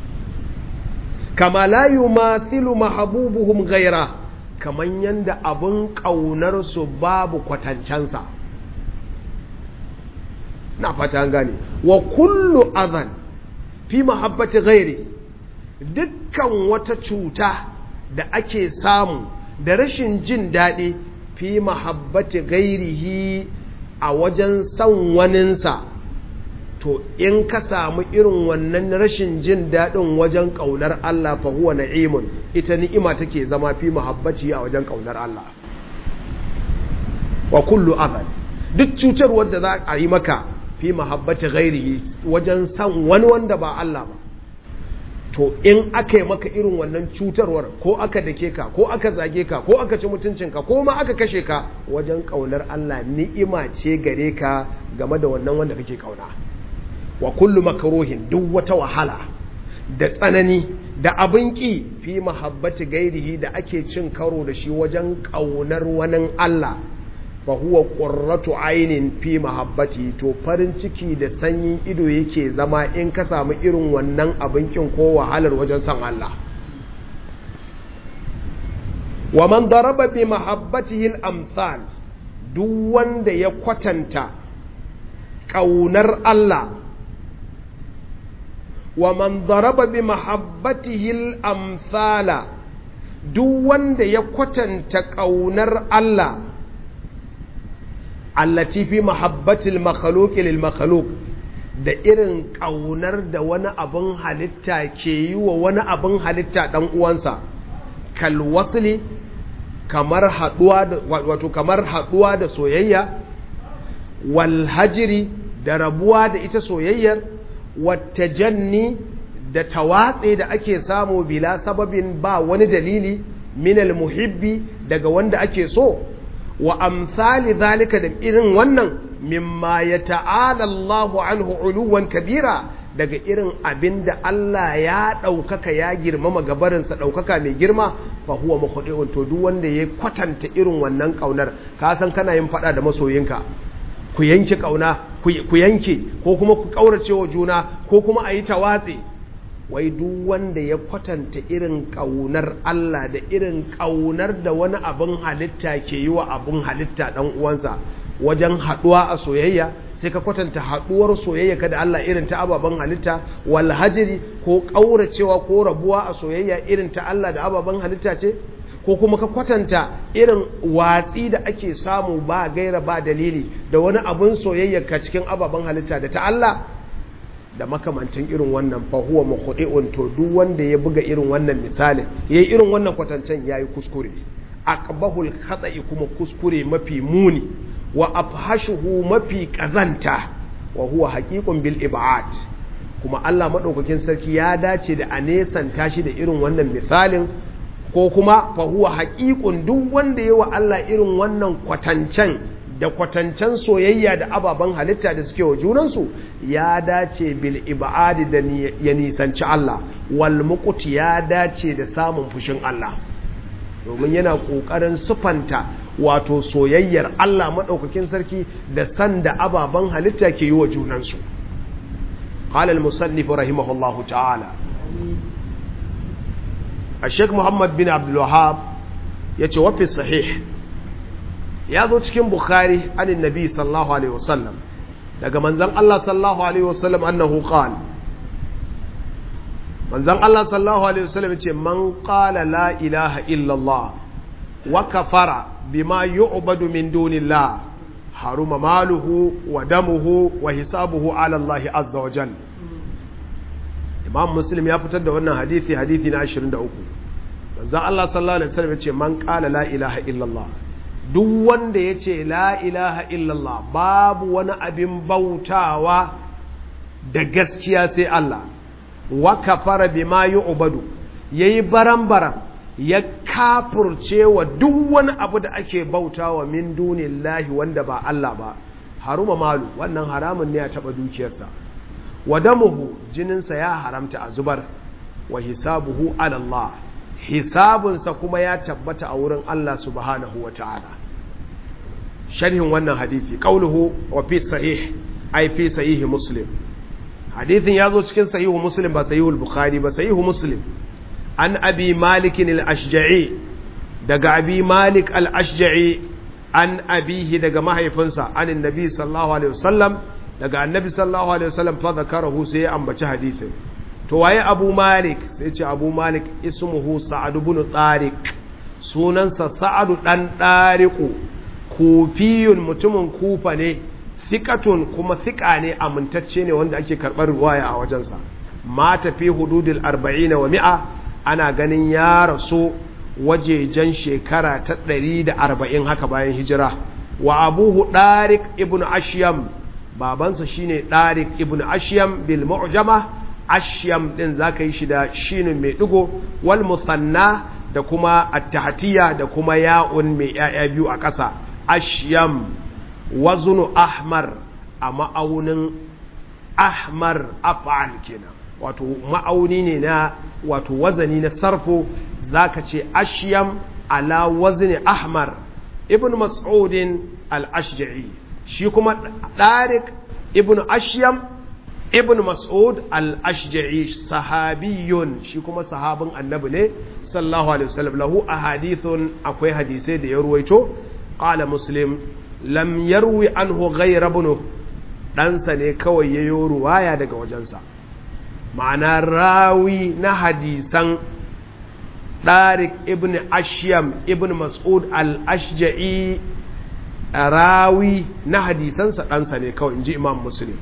kama la yumathilu mahabubuhum ghaira kaman yanda abin kaunar su babu kwatancansa na fata gane wa kullu adhan fi mahabbati ghairi dukkan wata cuta da ake samu da rashin jin daɗi fi mahabbati ghairihi a wajen son waninsa to in ka samu irin wannan rashin jin daɗin wajen ƙaunar Allah fa huwa na'imun ita ni'ima take zama fi mahabbaci a wajen ƙaunar Allah wa kullu adhan duk cutar wadda za a yi maka fi mahabbati ghairihi wajen san wani wanda ba Allah ba to in aka yi maka irin wannan cutarwar ko aka dake ka ko aka zage ka ko aka ci mutuncinka ko ma aka kashe ka wajen ƙaunar Allah ni'ima ce gare ka game da wannan wanda kake ƙauna wa kullu makruhin duk wata wahala da tsanani da abin ƙi fi mahabbati gairihi da ake cin karo da shi wajen ƙaunar wani Allah fa huwa qurratu ainin fi mahabbati to farin ciki da sanyin ido yake zama in ka samu irin wannan abin kin ko wahalar wajen san Allah wa man daraba bi mahabbatihi al-amsal duk wanda ya kwatanta ƙaunar Allah wa man daraba bi mahabbatihi al-amsala duk wanda ya kwatanta ƙaunar Allah allati fi mahabbatil makhluq lil makhluq da irin ƙaunar da wani abin halitta ke yi wa wani abin halitta dan uwansa kal wasli kamar haduwa da wato kamar haduwa da soyayya wal hajri da rabuwa da ita soyayyar wata janni da tawatse da ake samu bila sababin ba wani dalili minal muhibbi daga wanda ake so wa amsali zalika da irin wannan mimma ya ta'ala Allahu anhu uluwan kabira daga irin abin da Allah ya ɗaukaka ya girmama gabarinsa ɗaukaka mai girma fa huwa makhdi'un to duk wanda ya kwatanta irin wannan ƙaunar ka san kana yin faɗa da masoyinka ku yanke ƙauna ku yanke ko kuma ku ƙaurace wa juna ko kuma a yi tawatse wai duk wanda ya kwatanta irin ƙaunar Allah da irin ƙaunar da wani abin halitta ke yi wa abin halitta ɗan uwansa wajen haɗuwa a soyayya sai ka kwatanta haɗuwar soyayya ka da Allah irin ta ababen halitta wal hajiri ko ƙauracewa ko rabuwa a soyayya irin ta Allah da ababen halitta ce ko kuma ka kwatanta irin watsi da ake samu ba gaira ba dalili da wani abin soyayya ka cikin ababen halitta da ta Allah da makamantan irin wannan fahuwa mahudi'un to duk wanda ya buga irin wannan misalin yayi irin wannan kwatancen yayi kuskure aqbahul khata'i kuma kuskure mafi muni wa afhashuhu mafi kazanta wa huwa haqiqun bil ib'ad kuma Allah madaukakin sarki ya dace da anesanta shi da irin wannan misalin ko kuma fa huwa haqiqun duk wanda yayi wa Allah irin wannan kwatancen da kwatancen soyayya da ababen halitta da suke wa junansu ya dace bil ibadi da ya nisanci Allah wal muqti ya dace da samun fushin Allah domin yana kokarin sufanta wato soyayyar Allah madaukakin sarki da san da ababen halitta ke yi wa junansu qala al musannif rahimahullahu ta'ala الشيخ محمد بن عبد الوهاب يتوفي الصحيح ya zo cikin bukhari anin nabi sallallahu alaihi wasallam daga manzan Allah sallallahu alaihi wasallam annahu qala manzan Allah sallallahu alaihi wasallam ce man qala la ilaha illa Allah wa kafara bima yu'badu min dunillah haruma maluhu wa damuhu wa hisabuhu ala Allah azza wa jalla Imam Muslim ya fitar da wannan hadisi hadisi na 23 manzan Allah sallallahu alaihi wasallam ce man qala la ilaha illa Allah duk wanda ya ce la ilaha illallah babu wani abin bautawa da gaskiya sai Allah wa kafara bima yu'badu yayi baran-baran ya kafurce wa duk wani abu da ake bautawa min dunillahi wanda ba Allah ba haruma malu wannan haramun ne ya taba dukiyarsa wa damuhu jininsa ya haramta a zubar wa hisabuhu ala Allah hisabunsa kuma ya tabbata a wurin Allah subhanahu wa ta'ala sharhin wannan hadithi qauluhu wa fi sahih ay fi sahih muslim hadithin yazo cikin sahihu muslim ba sahihul bukhari ba sahihu muslim an abi malik al-ashja'i daga abi malik al-ashja'i an abihi daga mahaifinsa anin nabi sallallahu alaihi wasallam daga annabi sallallahu alaihi wasallam fa zakarahu sai ya ambaci hadithin to waye abu malik sai ce abu malik ismuhu sa'ad ibn tariq sunansa sa'adu dan tariqu kufiyun mutumin kufa ne thiqatun kuma thiqa ne amintacce ne wanda ake karbar riwaya a wajensa mata fi hududil 40 wa mi'a ana ganin ya rasu wajejen shekara ta 140 haka bayan hijira wa abuhu tariq ibn ashyam babansa shine tariq ibn ashyam bil mu'jama ashyam din zaka yi shi da shinin mai digo wal musanna da kuma at-tahtiya da kuma ya'un mai yaya biyu a ƙasa ashyam waznu ahmar a ma'aunin ahmar af'al kenan wato ma'auni ne na wato wazani na sarfo zaka ce ashyam ala wazni ahmar ibn mas'udin al-ashja'i shi kuma tariq ibn ashyam ibn mas'ud al-ashja'i sahabiyun shi kuma sahabin annabi ne sallallahu alaihi wasallam lahu ahadithun akwai hadisai da ya ruwaito qala muslim lam yarwi anhu ghayra ibn ɗansa ne kawai yayo ruwaya daga wajensa ma'ana rawi na hadisan Tariq ibn Ashyam ibn Mas'ud al-Ashja'i rawi na hadisansa ɗansa ne kawai in ji Imam Muslim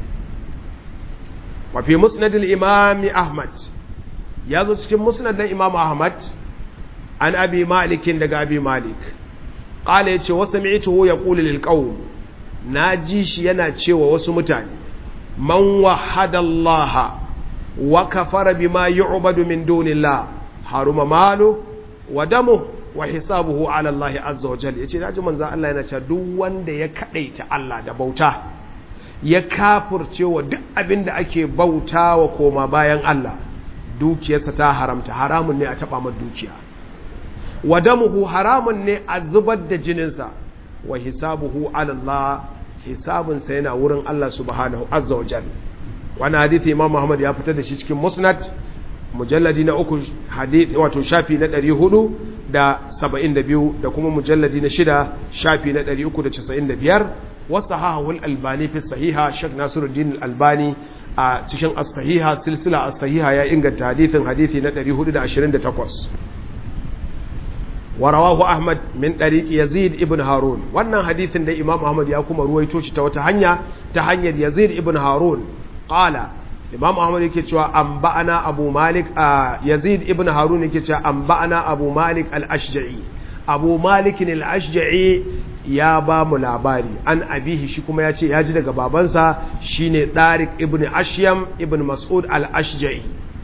wafi musnadin imami ahmad ya zo cikin musnadin imam ahmad an abi malikin daga abi malik ƙala ya ce wasu mi'ituhu ya ƙuli lilƙau na ji shi yana cewa wasu mutane man wahadallaha wa kafara bima yu'badu min dunillah haruma malu wa damu wa hisabuhu ala Allah azza wa jalla yace naji manzo Allah yana cewa duk wanda ya kadaita Allah da bauta ya kafurce wa duk abin da ake bauta wa koma bayan Allah dukiyarsa ta haramta haramun ne a taɓa mar dukiya wa damuhu haramun ne a zubar da jininsa wa hisabuhu ala Allah hisabinsa yana wurin Allah subhanahu azza wa jalla wani hadithi imam Muhammad ya fitar da shi cikin musnad mujalladi na uku hadith wato shafi na ɗari hudu da saba'in da biyu da kuma mujalladi na shida shafi na ɗari uku da casa'in da biyar wasu hahahul albani fi sahiha shek nasiruddin albani a cikin as-sahiha silsila as-sahiha ya inganta hadithin hadithi na 428 warawahu ahmad min dariqi yazid ibn harun wannan hadithin da imam ahmad ya kuma ruwaito shi ta wata hanya ta hanyar yazid ibn harun qala imam ahmad yake cewa anba'ana abu malik yazid ibn harun yake cewa anba'ana abu malik al-ashja'i abu malik al-ashja'i ya ba mu labari an abihi shi kuma ya ce ya ji daga babansa shine Tariq ibn Ashyam ibn Mas'ud al-Ashja'i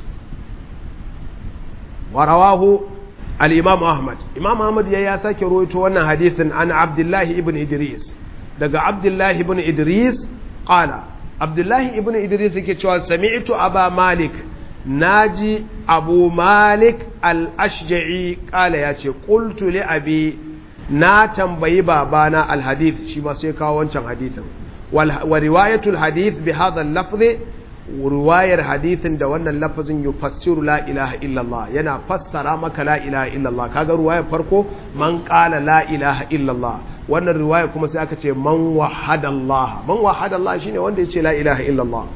wa rawahu al-Imam Ahmad Imam Ahmad ya ya sake rawaito wannan hadithin an Abdullah ibn Idris daga Abdullah ibn Idris qala Abdullah ibn Idris yake cewa sami'tu Aba Malik naji Abu Malik al-Ashja'i qala yace qultu li abi na tambayi babana alhadith shi ma sai kawo wancan hadithin wa riwayatul hadith bi hadha al-lafz riwayar hadithin da wannan lafazin yufassiru la ilaha illallah yana fassara maka la ilaha illallah kaga riwayar farko man qala la ilaha illallah wannan riwaya kuma sai aka ce man wahada Allah man wahada Allah shine wanda yace la ilaha illallah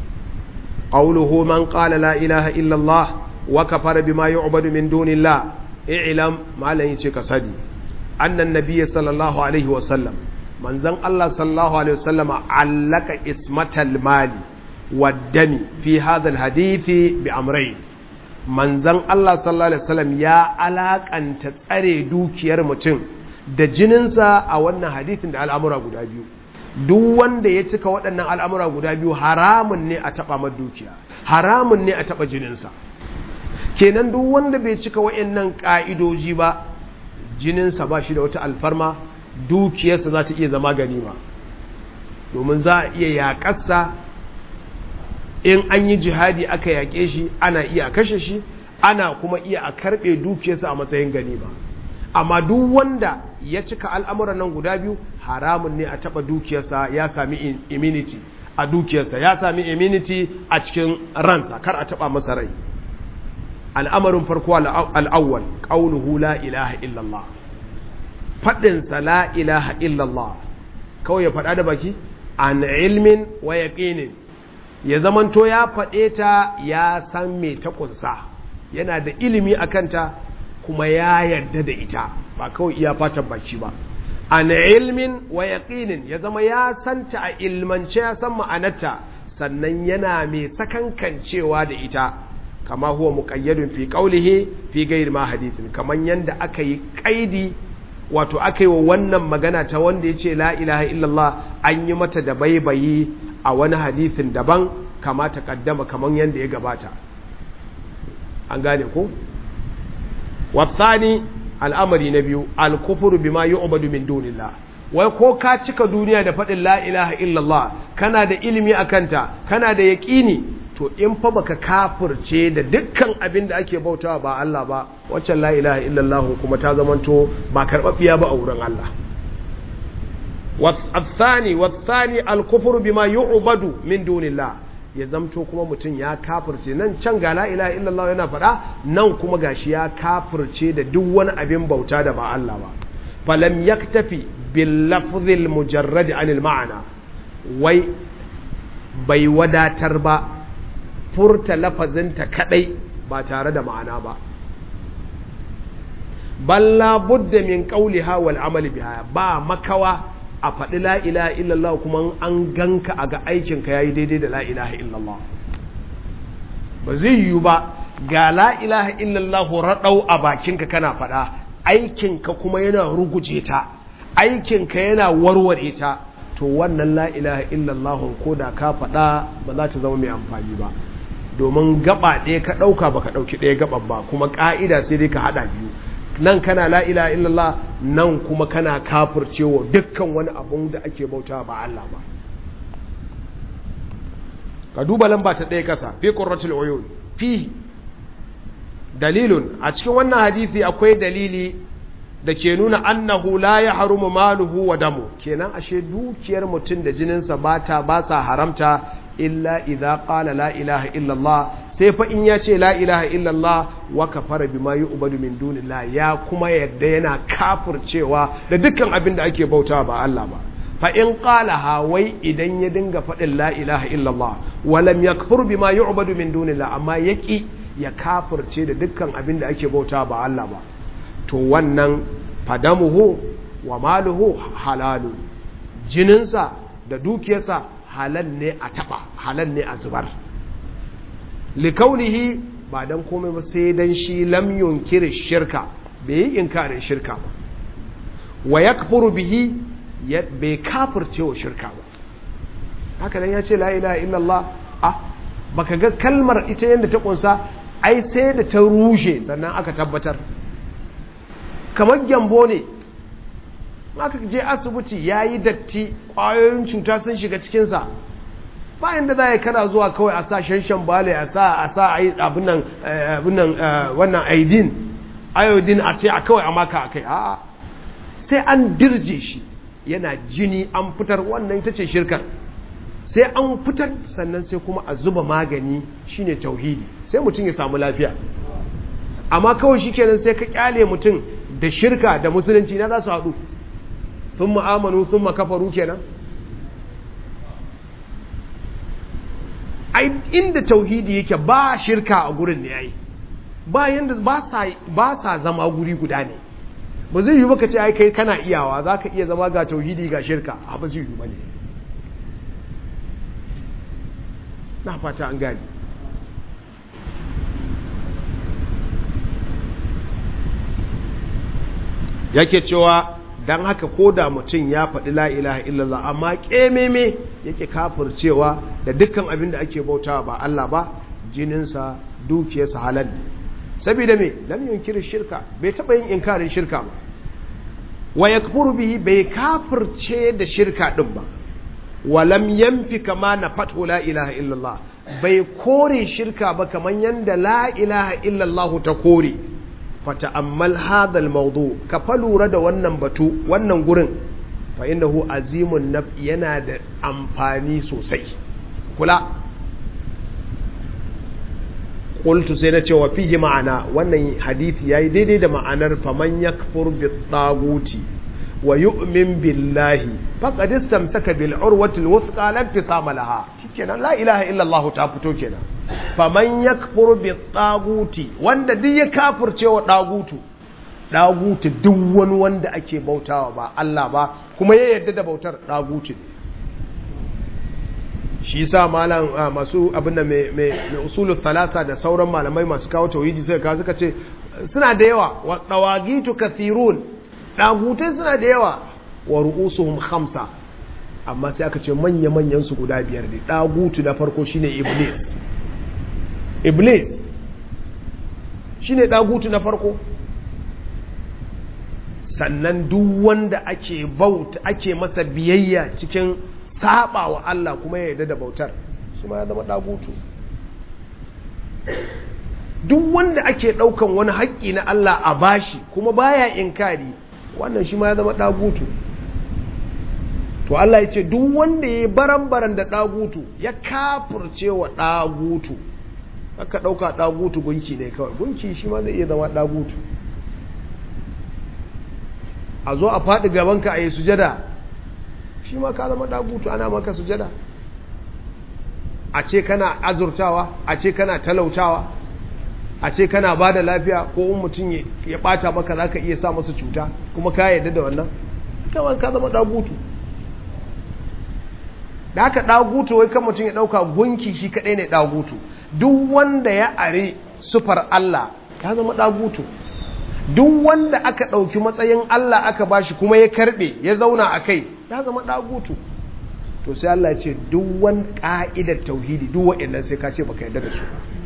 qawluhu man qala la ilaha illallah wa kafara bima yu'badu min dunillah i'lam malan yace ka sadi annan nabiyyi sallallahu alaihi wasallam manzon Allah sallallahu alaihi wasallam allaka ismatal mali waddami fi hadha alhadithi bi amrayn manzon Allah sallallahu alaihi wasallam ya alakanta tsare dukiyar mutum da jininsa a wannan hadithin da al'amura guda biyu duk wanda ya cika waɗannan al'amura guda biyu haramun ne a taɓa mar dukiya haramun ne a taɓa jininsa kenan duk wanda bai cika waɗannan ƙa'idoji ba jininsa ba shi da wata alfarma dukiyarsa za ta iya zama ganima domin za a iya yaƙarsa in an yi jihadi aka yaƙe shi ana iya kashe shi ana kuma iya a karɓe dukiyarsa a matsayin ganima amma duk wanda ya cika al'amuran nan guda biyu haramun ne a taɓa dukiyarsa ya sami immunity a dukiyarsa ya sami immunity a cikin ransa kar a taɓa masa rai al'amarin farko al'awwal ƙaunuhu la ilaha illallah faɗinsa la ilaha illallah kawai ya faɗa da baki an ilmin wa yaƙinin ya zamanto ya faɗe ta ya san me ta ƙunsa yana da ilimi a kanta kuma ya yarda da ita ba kawai iya fatan baki ba an ilmin wa yaƙinin ya zama ya santa a ilmance ya san ma'anarta sannan yana mai sakankancewa da ita kama huwa muqayyadun fi qawlihi fi ghayri ma hadithin kaman yanda aka yi kaidi wato aka yi wa wannan magana ta wanda yace la ilaha illallah an yi mata da baibayi a wani hadithin daban kama ta kaddama kaman yanda ya gabata an gane ko wasani al'amari na biyu al-kufru bima yu'badu min dunillah wai ko ka cika duniya da faɗin la ilaha illallah kana da ilimi akanta kana da yaƙini to in fa baka kafirce da dukkan abin da ake bautawa ba Allah ba waccan la ilaha illallah kuma ta zamanto ba karɓaɓɓiya ba a wurin Allah والثاني والثاني الكفر بما يعبد من دون الله ya zamto kuma mutum ya kafirce nan can ga la ilaha illallah yana faɗa nan kuma gashi ya kafirce da duk wani abin bauta da ba Allah ba falam yaktafi bil lafzil mujarrad anil ma'ana wai bai wadatar ba furta lafazinta kadai ba tare da ma'ana ba balla budda min qawliha wal amali biha ba makawa a faɗi la ilaha illallah kuma an ganka a ga aikinka yayi daidai da la ilaha illallah ba zai yiwu ba ga la ilaha illallah raɗau a bakinka kana faɗa aikinka kuma yana ruguje ta aikinka yana warware ta to wannan la ilaha illallah ko da ka faɗa ba za ta zama mai amfani ba domin gaba ɗaya ka ɗauka ba ka ɗauki ɗaya gaban ba kuma ƙa'ida sai dai ka haɗa biyu nan kana la ilaha illallah nan kuma kana kafircewa dukkan wani abun da ake bauta ba Allah ba ka duba lamba ta ɗaya kasa fi qurratul uyun fi dalilun a cikin wannan hadisi akwai dalili da ke nuna annahu la ya harumu maluhu wa damu kenan ashe dukiyar mutum da jininsa ba ta ba sa haramta illa idza qala la ilaha illallah sai fa in ya ce la ilaha illallah wa kafara bima yu'badu min dunillah ya kuma yadda yana kafircewa da dukkan abin da ake bauta ba Allah ba fa in qala wai idan ya dinga faɗin la ilaha illallah wa lam yakfur bima yu'badu min dunillah amma yaki ya kafirce da dukkan abin da ake bauta ba Allah ba to wannan fadamuhu wa maluhu halalu jininsa da dukiyarsa halal ne a taba halal ne a zubar likaunihi ba dan komai ba sai dan shi lam yunkiri shirka bai yi inkarin shirka ba wa yakfuru bihi bai kafirce wa shirka ba haka nan ya ce la ilaha illallah ah baka ga kalmar ita yadda ta kunsa ai sai da ta rushe sannan aka tabbatar kamar gyambo ne aka je asibiti ya yi datti ƙwayoyin cuta sun shiga cikinsa bayan da za a yi kana zuwa kawai a sa shanshan bale a sa a sa abin nan wannan aidin iodine a ce a kawai a maka a kai a'a sai an dirje shi yana jini an fitar wannan ita ce shirkar sai an fitar sannan sai kuma a zuba magani shine tauhidi sai mutum ya samu lafiya amma kawai shi kenan sai ka kyale mutum da shirka da musulunci na za su haɗu sun ma'amanu sun makafaru kenan ai inda tauhidi yake ba shirka a gurin ne yayi ba yanda ba sa zama guri guda ne ba zai yi baka ce ai kai kana iyawa za ka iya zama ga tauhidi ga shirka a ba zai yi ba ne na fata an gani yake cewa don haka ko da mutum ya faɗi la ilaha illallah amma ƙememe yake kafircewa da dukkan abin da ake bautawa ba Allah ba jininsa dukiyarsa halal ne saboda me lam yunkiri shirka bai taɓa yin inkarin shirka ba wa yakfuru bihi bai kafirce da shirka din ba wa lam yanfi kama na fatu la ilaha illallah bai kore shirka ba kaman yanda la ilaha illallah ta kore fata'ammal hadal mawdu ka fa lura da wannan batu wannan gurin fa innahu azimun naf yana da amfani sosai kula qultu sai na ce wa fihi ma'ana wannan hadisi yayi daidai da ma'anar faman yakfur bi taguti wa yu'min billahi faqad istamsaka bil urwati al wuthqa lam tisama laha shikenan la ilaha illa allah ta fito kenan faman yakfur bi taguti wanda duk ya kafirce wa dagutu dagutu duk wani wanda ake bautawa ba Allah ba kuma ya yarda da bautar dagutu shi sa malam masu abin da mai usulul thalasa da sauran malamai masu kawo tauhidi suka kawo suka ce suna da yawa wa dawagitu kathirun dagutai suna da yawa wa ru'usuhum khamsa amma sai aka ce manya manyan su guda biyar ne dagutu na farko shine iblis iblis shine dagutu na farko sannan duk wanda ake bauta ake masa biyayya cikin saba wa Allah kuma ya yarda da bautar shi ma ya zama dagutu duk wanda ake daukan wani haƙƙi na Allah a bashi kuma baya inkari wannan shi ma ya zama dagutu to Allah ya ce duk wanda ya baran-baran da dagutu ya kafurce wa dagutu aka dauka dagutu gunki ne kawai gunki shi ma zai iya zama dagutu a zo a faɗi gabanka a yi sujada shi ma ka zama dagutu ana maka sujada a ce kana azurtawa a ce kana talautawa a ce kana ba da lafiya ko in mutum ya ɓata maka za ka iya sa masa cuta kuma ka yarda da wannan kawai ka zama dagutu da haka dagutu wai kan mutum ya ɗauka gunki shi kaɗai ne dagutu duk wanda ya are sufar Allah ya zama dagutu duk wanda aka ɗauki matsayin Allah aka bashi kuma ya karɓe ya zauna a kai ya zama ɗagutu to sai Allah ce duk wani ƙa'idar tauhidi duk waɗannan sai ka ce baka yarda da su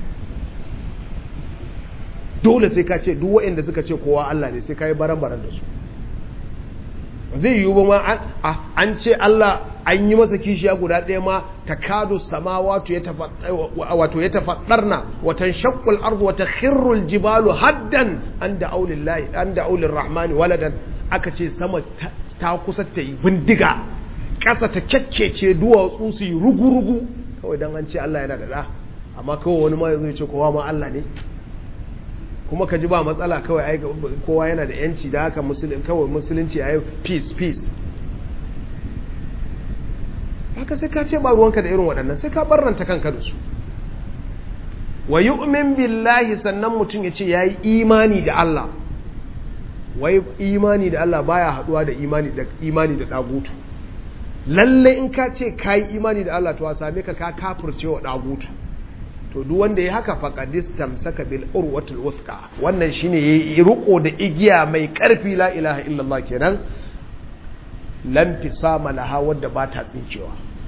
dole sai ka ce duk waɗanda suka ce kowa Allah ne sai ka yi baran-baran da su zai yiwu ba ma an ce Allah an yi masa kishiya guda ɗaya ma ta kado sama wato ya tafaɗarna watan shakkul arzu wata khirrul jibalu haddan an da aulin rahmani waladan aka ce sama ta kusa ta yi bindiga ƙasa ta kyakkece duwatsu su yi rugu-rugu kawai dan an ce Allah yana da da amma kawai wani ma yazo ya ce kowa ma Allah ne kuma ka ji ba matsala kawai ai kowa yana da yanci da haka musulun kawai musulunci ai peace peace haka sai ka ce ba ruwanka da irin waɗannan sai ka barranta kanka da su wa yu'min billahi sannan mutum ya ce yayi imani da Allah wai imani da Allah baya haduwa da imani da imani da dagutu lalle in ka ce kai imani da Allah to a same ka ka kafirce wa dagutu to duk wanda ya haka faqadis tamsaka bil urwatul wuthqa wannan shine yayi riko da igiya mai karfi la ilaha illallah kenan lam fisama laha wadda ba ta tsincewa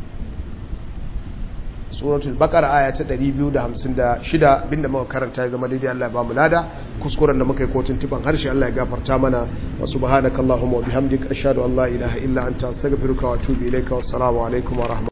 suratul baqara aya ta 256 abinda muka karanta ya zama daidai Allah ya bamu lada kuskuren da muka yi kotun tuban harshe Allah ya gafarta mana wa subhanakallahumma wa bihamdika ashhadu an la ilaha illa anta astaghfiruka wa atubu ilayka wassalamu alaikum wa rahmatullahi